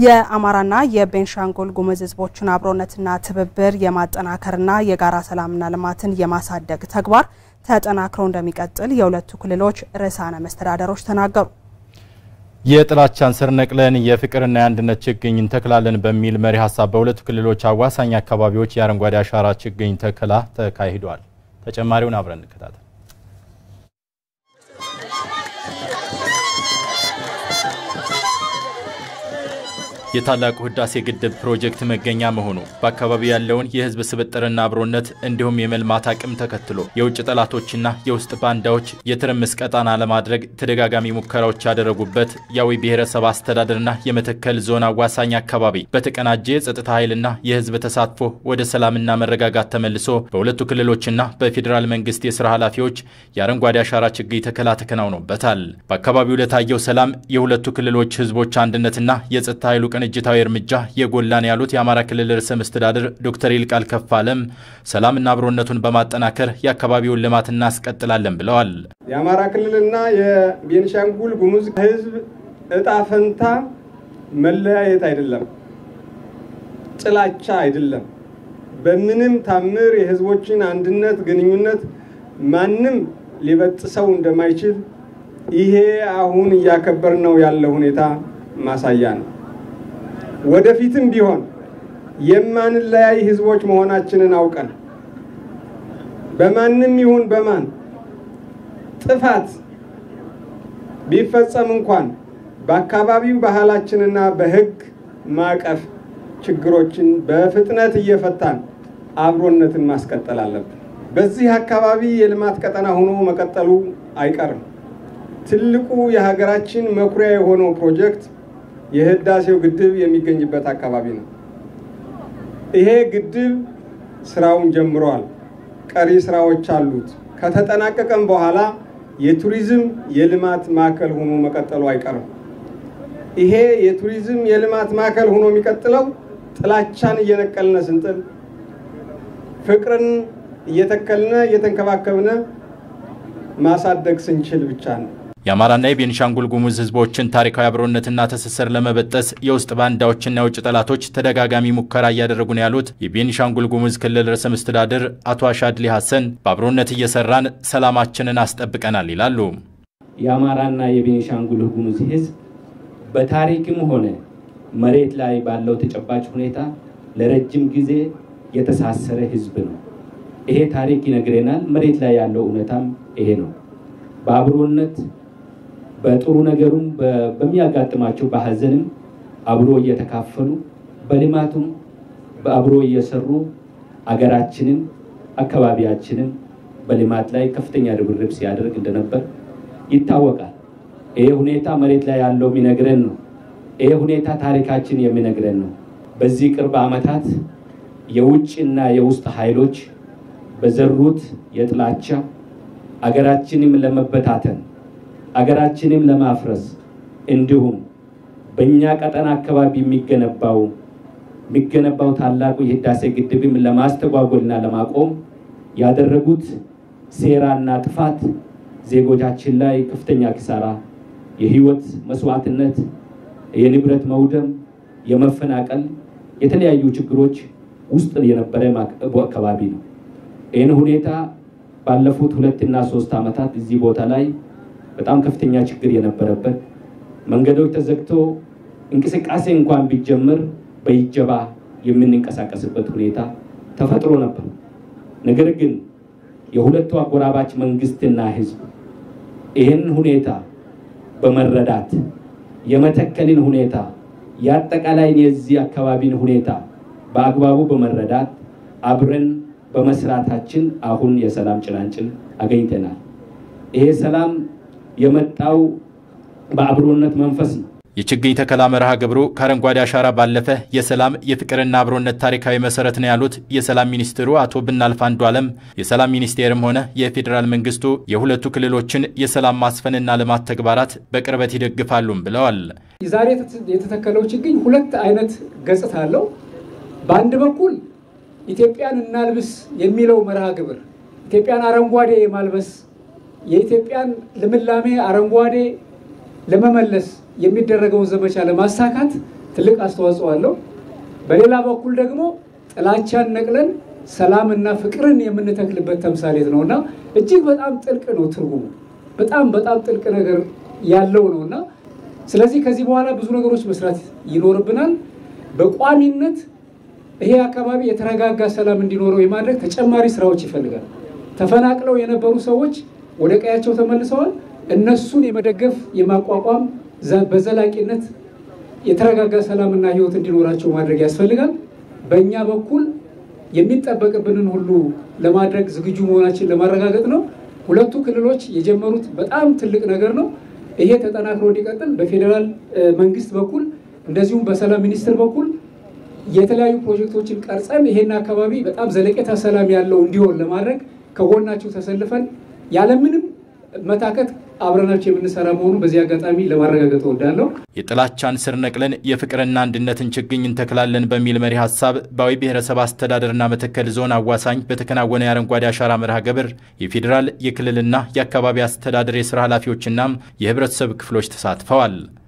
የአማራና የቤንሻንጉል ጉሙዝ ህዝቦችን አብሮነትና ትብብር የማጠናከርና የጋራ ሰላምና ልማትን የማሳደግ ተግባር ተጠናክሮ እንደሚቀጥል የሁለቱ ክልሎች ርዕሳነ መስተዳደሮች ተናገሩ። የጥላቻን ስር ነቅለን የፍቅርና የአንድነት ችግኝ እንተክላለን በሚል መሪ ሀሳብ በሁለቱ ክልሎች አዋሳኝ አካባቢዎች የአረንጓዴ አሻራ ችግኝ ተከላ ተካሂዷል። ተጨማሪውን አብረን እንከታተል። የታላቁ ህዳሴ ግድብ ፕሮጀክት መገኛ መሆኑ በአካባቢው ያለውን የህዝብ ስብጥርና አብሮነት እንዲሁም የመልማት አቅም ተከትሎ የውጭ ጠላቶችና የውስጥ ባንዳዎች የትርምስ ቀጣና ለማድረግ ተደጋጋሚ ሙከራዎች ያደረጉበት የአዊ ብሔረሰብ አስተዳደርና የመተከል ዞን አዋሳኝ አካባቢ በተቀናጀ የጸጥታ ኃይልና የህዝብ ተሳትፎ ወደ ሰላምና መረጋጋት ተመልሶ በሁለቱ ክልሎችና በፌዴራል መንግስት የስራ ኃላፊዎች የአረንጓዴ አሻራ ችግኝ ተከላ ተከናውኖበታል። በአካባቢው ለታየው ሰላም የሁለቱ ክልሎች ህዝቦች አንድነትና የጸጥታ ኃይሉ ቅንጅታዊ እርምጃ የጎላን ያሉት የአማራ ክልል ርዕሰ መስተዳድር ዶክተር ይልቃል ከፋለም ሰላምና አብሮነቱን በማጠናከር የአካባቢውን ልማት እናስቀጥላለን ብለዋል። የአማራ ክልልና የቤንሻንጉል ጉሙዝ ህዝብ እጣ ፈንታ መለያየት አይደለም፣ ጥላቻ አይደለም። በምንም ታምር የህዝቦችን አንድነት ግንኙነት ማንም ሊበጥሰው እንደማይችል ይሄ አሁን እያከበርነው ያለው ሁኔታ ማሳያ ነው። ወደፊትም ቢሆን የማንለያይ ህዝቦች መሆናችንን አውቀን በማንም ይሁን በማን ጥፋት ቢፈጸም እንኳን በአካባቢው ባህላችንና በህግ ማዕቀፍ ችግሮችን በፍጥነት እየፈታን አብሮነትን ማስቀጠል አለብን። በዚህ አካባቢ የልማት ቀጠና ሆኖ መቀጠሉ አይቀርም። ትልቁ የሀገራችን መኩሪያ የሆነው ፕሮጀክት የህዳሴው ግድብ የሚገኝበት አካባቢ ነው። ይሄ ግድብ ስራውን ጀምሯል። ቀሪ ስራዎች አሉት። ከተጠናቀቀም በኋላ የቱሪዝም የልማት ማዕከል ሆኖ መቀጠሉ አይቀርም። ይሄ የቱሪዝም የልማት ማዕከል ሆኖ የሚቀጥለው ጥላቻን እየነቀልነ ስንጥል፣ ፍቅርን እየተከልነ እየተንከባከብነ ማሳደግ ስንችል ብቻ ነው። የአማራና የቤንሻንጉል ጉሙዝ ህዝቦችን ታሪካዊ አብሮነትና ትስስር ለመበጠስ የውስጥ ባንዳዎችና የውጭ ጠላቶች ተደጋጋሚ ሙከራ እያደረጉ ነው ያሉት የቤንሻንጉል ጉሙዝ ክልል ርዕሰ መስተዳድር አቶ አሻድሊ ሀሰን በአብሮነት እየሰራን ሰላማችንን አስጠብቀናል ይላሉ። የአማራና የቤንሻንጉል ጉሙዝ ህዝብ በታሪክም ሆነ መሬት ላይ ባለው ተጨባጭ ሁኔታ ለረጅም ጊዜ የተሳሰረ ህዝብ ነው። ይሄ ታሪክ ይነግረናል። መሬት ላይ ያለው እውነታም ይሄ ነው። በአብሮነት በጥሩ ነገሩም በሚያጋጥማቸው በሀዘንም አብሮ እየተካፈሉ በልማቱም በአብሮ እየሰሩ አገራችንም አካባቢያችንም በልማት ላይ ከፍተኛ ርብርብ ሲያደርግ እንደነበር ይታወቃል። ይሄ ሁኔታ መሬት ላይ ያለው የሚነግረን ነው። ይሄ ሁኔታ ታሪካችን የሚነግረን ነው። በዚህ ቅርብ ዓመታት የውጭና የውስጥ ኃይሎች በዘሩት የጥላቻ አገራችንም ለመበታተን አገራችንም ለማፍረስ እንዲሁም በእኛ ቀጠና አካባቢ የሚገነባው የሚገነባው ታላቁ የህዳሴ ግድብም ለማስተጓጎልና ለማቆም ያደረጉት ሴራና ጥፋት ዜጎቻችን ላይ ከፍተኛ ኪሳራ፣ የህይወት መስዋዕትነት፣ የንብረት መውደም፣ የመፈናቀል የተለያዩ ችግሮች ውስጥ የነበረ አካባቢ ነው። ይህን ሁኔታ ባለፉት ሁለት እና ሶስት ዓመታት እዚህ ቦታ ላይ በጣም ከፍተኛ ችግር የነበረበት መንገዶች ተዘግቶ እንቅስቃሴ እንኳን ቢጀምር በይጀባ የምንንቀሳቀስበት ሁኔታ ተፈጥሮ ነበር። ነገር ግን የሁለቱ አጎራባች መንግስትና ህዝብ ይህን ሁኔታ በመረዳት የመተከልን ሁኔታ የአጠቃላይ የዚህ አካባቢን ሁኔታ በአግባቡ በመረዳት አብረን በመስራታችን አሁን የሰላም ጭላንጭል አገኝተናል። ይሄ ሰላም የመጣው በአብሮነት መንፈስ ነው። የችግኝ ተከላ መርሃ ግብሩ ከአረንጓዴ አሻራ ባለፈ የሰላም የፍቅርና አብሮነት ታሪካዊ መሰረት ነው ያሉት የሰላም ሚኒስትሩ አቶ ብናልፍ አንዱዓለም የሰላም ሚኒስቴርም ሆነ የፌዴራል መንግስቱ የሁለቱ ክልሎችን የሰላም ማስፈንና ልማት ተግባራት በቅርበት ይደግፋሉም ብለዋል። ዛሬ የተተከለው ችግኝ ሁለት አይነት ገጽታ አለው። በአንድ በኩል ኢትዮጵያን እናልብስ የሚለው መርሃ ግብር ኢትዮጵያን አረንጓዴ የማልበስ የኢትዮጵያን ልምላሜ አረንጓዴ ለመመለስ የሚደረገውን ዘመቻ ለማሳካት ትልቅ አስተዋጽኦ አለው። በሌላ በኩል ደግሞ ጥላቻን ነቅለን ሰላምና ፍቅርን የምንተክልበት ተምሳሌት ነው እና እጅግ በጣም ጥልቅ ነው ትርጉሙ በጣም በጣም ጥልቅ ነገር ያለው ነው እና ስለዚህ ከዚህ በኋላ ብዙ ነገሮች መስራት ይኖርብናል። በቋሚነት ይሄ አካባቢ የተረጋጋ ሰላም እንዲኖረው የማድረግ ተጨማሪ ስራዎች ይፈልጋል። ተፈናቅለው የነበሩ ሰዎች ወደ ቀያቸው ተመልሰዋል። እነሱን የመደገፍ የማቋቋም በዘላቂነት የተረጋጋ ሰላምና ሕይወት እንዲኖራቸው ማድረግ ያስፈልጋል። በእኛ በኩል የሚጠበቅብንን ሁሉ ለማድረግ ዝግጁ መሆናችን ለማረጋገጥ ነው። ሁለቱ ክልሎች የጀመሩት በጣም ትልቅ ነገር ነው። ይሄ ተጠናክሮ እንዲቀጥል በፌዴራል መንግስት በኩል እንደዚሁም በሰላም ሚኒስቴር በኩል የተለያዩ ፕሮጀክቶችን ቀርጸን ይሄን አካባቢ በጣም ዘለቄታ ሰላም ያለው እንዲሆን ለማድረግ ከጎናቸው ተሰልፈን ያለምንም መታከት አብረናቸው የምንሰራ መሆኑ በዚህ አጋጣሚ ለማረጋገጥ እወዳለሁ። የጥላቻን ስር ነቅለን የፍቅርና አንድነትን ችግኝ እንተክላለን በሚል መሪ ሀሳብ በአዊ ብሔረሰብ አስተዳደርና መተከል ዞን አዋሳኝ በተከናወነ የአረንጓዴ አሻራ መርሃ ግብር የፌዴራል የክልልና የአካባቢ አስተዳደር የስራ ኃላፊዎችና የህብረተሰብ ክፍሎች ተሳትፈዋል።